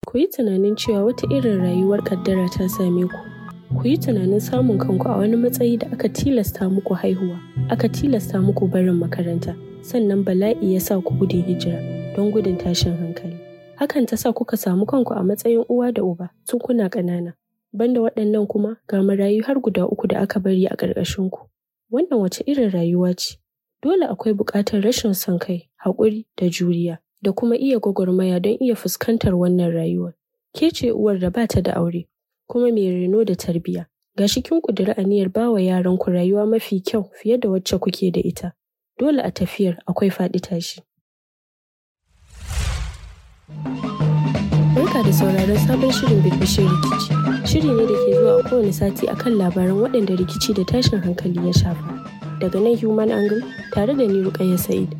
Ku yi tunanin cewa wata irin rayuwar ƙaddara ta same ku. Ku yi tunanin samun kanku a wani matsayi da aka tilasta muku haihuwa, aka tilasta muku barin makaranta, sannan bala'i ya sa ku gudun hijira don gudun tashin hankali. Hakan ta sa kuka samu kanku a matsayin uwa da uba tun kuna ƙanana. Banda waɗannan kuma ga marayu har guda uku da aka bari a ƙarƙashinku. Wannan wace irin rayuwa ce? Dole akwai buƙatar rashin son kai, haƙuri da juriya, da kuma iya gwagwarmaya don iya fuskantar wannan rayuwar. Ke ce uwar da ba ta da aure, kuma mai reno da tarbiyya. Ga shi kin ƙudiri aniyar ba wa yaranku rayuwa mafi kyau fiye da wacce kuke da ita. Dole a tafiyar akwai faɗi tashi. Barka da sauraron sabon shirin birbishin rikici. Shiri ne da ke zuwa a kowane sati akan labaran waɗanda rikici da tashin hankali ya shafa. Daga nan Human Angle tare da ni Rukayya Sa'id.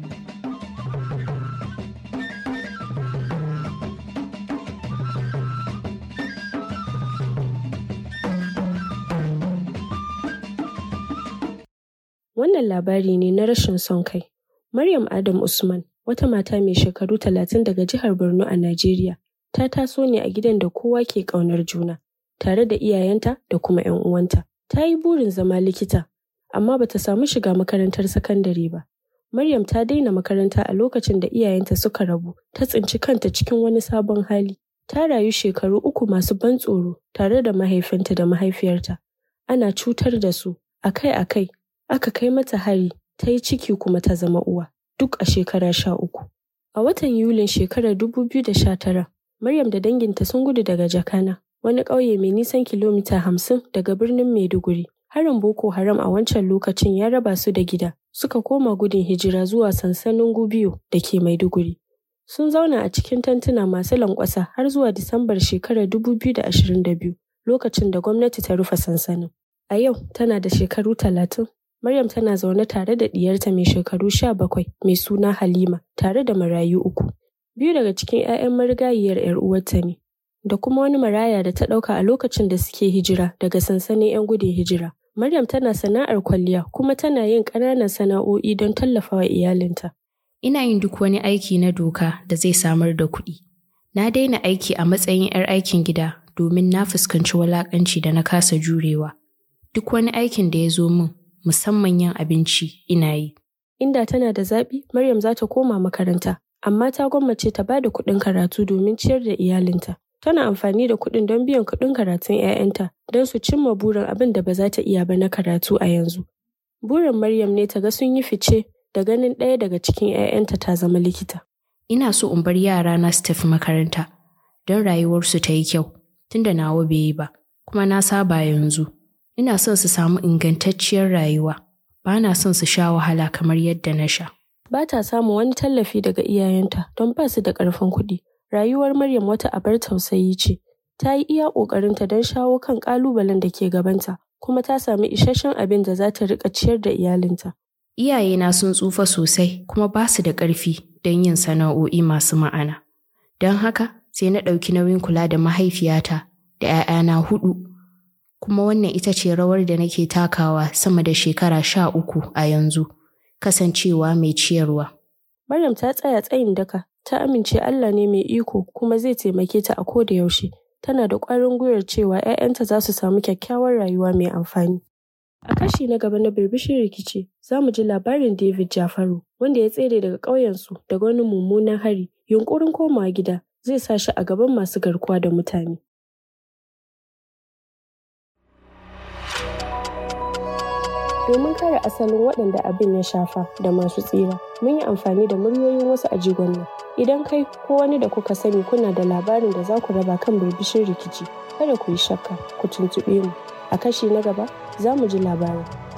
Wannan labari ne na rashin son kai. Maryam Adam Usman, wata mata mai shekaru talatin daga jihar Borno a Najeriya, ta taso ne a gidan da kowa ke ƙaunar juna, tare da iyayenta da kuma 'yan uwanta. Ta yi burin zama likita, amma bata samu shiga makarantar sakandare ba. Maryam ta daina makaranta a lokacin da iyayenta suka rabu, ta tsinci kanta cikin wani sabon hali. Ta rayu shekaru uku masu ban tsoro tare da mahaifinta da mahaifiyarta. Ana cutar da su akai-akai, aka kai mata hari, ta yi ciki kuma ta zama uwa, duk a shekara sha uku. A watan Yulin shekarar dubu biyu da sha tara, Maryam da danginta sun gudu daga Jakana, wani ƙauye mai nisan kilomita hamsin daga birnin Maiduguri. Harin Boko Haram a wancan lokacin ya raba su da gida, suka koma gudun hijira zuwa sansanin Gubiyo da ke Maiduguri. Sun zauna a cikin tantuna masu lankwasa har zuwa Disambar shekarar dubu biyu da ashirin da biyu, lokacin da gwamnati ta rufe sansanin. A yau tana da shekaru talatin. Maryam tana zaune tare da ɗiyarta mai shekaru sha bakwai mai suna Halima tare da marayu uku. Biyu daga cikin 'ya'yan marigayiyar 'yar uwarta ne, da kuma wani maraya da ta ɗauka a lokacin da suke hijira daga sansanin 'yan gudun hijira. Maryam tana sana'ar kwalliya kuma tana yin ƙananan sana'o'i don tallafawa iyalinta. Ina yin duk wani aiki na doka da zai samar da kuɗi. Na daina aiki a matsayin 'yar aikin gida domin na fuskanci walaƙanci da na kasa jurewa. Duk wani aikin da ya zo min, musamman yin abinci, ina yi. Inda tana da zaɓi, Maryam za ta koma makaranta, amma ta gwammace ta ba da kuɗin karatu domin ciyar da iyalinta. Tana amfani da kuɗin don biyan kuɗin karatun 'ya'yanta don su cimma burin abin da ba za ta iya ba na karatu a yanzu. Burin Maryam ne ta ga sun yi fice da ganin ɗaya daga cikin 'ya'yanta ta zama likita. Ina so in bar yarana su tafi makaranta don rayuwarsu ta yi kyau, tunda nawa bai yi ba, kuma na saba yanzu. Ina son su samu ingantacciyar rayuwa, ba na son su sha wahala kamar yadda na sha. Ba ta samun wani tallafi daga iyayenta don ba su da ƙarfin kuɗi. Rayuwar Maryam wata abar tausayi ce. Ta yi iya ƙoƙarinta don shawo kan ƙalubalen da ke gabanta, kuma ta sami isasshen abin da za ta riƙa ciyar da iyalinta. Iyayena sun tsufa sosai kuma ba su da ƙarfi don yin sana'o'i masu ma'ana. Don haka sai na ɗauki nauyin kula da mahaifiyata da ‘ya'yana huɗu. Kuma wannan ita ce rawar da nake takawa sama da shekara sha uku a yanzu, kasancewa mai ciyarwa. Maryam ta tsaya tsayin daka, ta amince Allah ne mai iko kuma zai taimake ta a koda yaushe. Tana da ƙwarin gwiwar cewa 'ya'yanta za su samu kyakkyawar rayuwa mai amfani. A kashi na gaba na birbishin rikici, za mu ji labarin David Jafaru, wanda ya tsere daga ƙauyensu daga wani mummunan hari. Yunƙurin komawa gida zai sa shi a gaban masu garkuwa da mutane. Domin kare asalin waɗanda abin ya shafa da masu tsira, mun yi amfani da muryoyin wasu a jigon nan. Idan kai ko wani da kuka sani kuna da labarin da za ku raba kan birbishin rikici, kada ku yi shakka, ku tuntuɓe mu. A kashi na gaba, za mu ji labarin.